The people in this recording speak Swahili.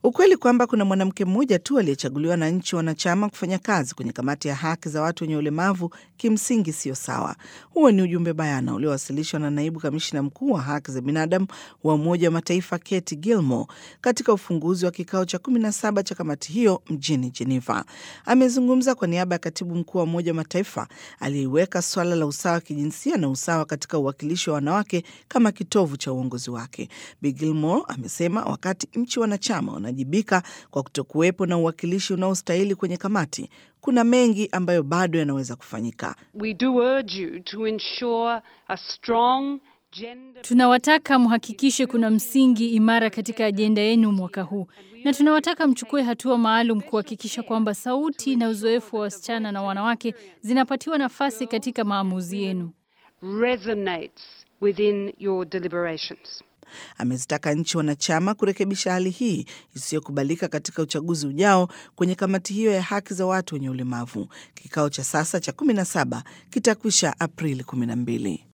Ukweli kwamba kuna mwanamke mmoja tu aliyechaguliwa na nchi wanachama kufanya kazi kwenye kamati ya haki za watu wenye ulemavu kimsingi sio sawa. Huo ni ujumbe bayana uliowasilishwa na naibu kamishina mkuu wa haki za binadamu wa Umoja wa Mataifa Kate Gilmore katika ufunguzi wa kikao cha 17 cha kamati hiyo mjini Geneva. Amezungumza kwa niaba ya katibu mkuu wa Umoja wa Mataifa aliyeiweka swala la usawa wa kijinsia na usawa katika uwakilishi wa wanawake kama kitovu cha uongozi wake. Bi Gilmore amesema wakati nchi wanachama wanajibika kwa kutokuwepo na uwakilishi unaostahili kwenye kamati, kuna mengi ambayo bado yanaweza kufanyika. We do urge you to ensure a strong gender Tunawataka mhakikishe kuna msingi imara katika ajenda yenu mwaka huu, na tunawataka mchukue hatua maalum kuhakikisha kwamba sauti na uzoefu wa wasichana na wanawake zinapatiwa nafasi katika maamuzi yenu. resonates within your deliberations. Amezitaka nchi wanachama kurekebisha hali hii isiyokubalika katika uchaguzi ujao kwenye kamati hiyo ya haki za watu wenye ulemavu. Kikao cha sasa cha 17 kitakwisha Aprili 12.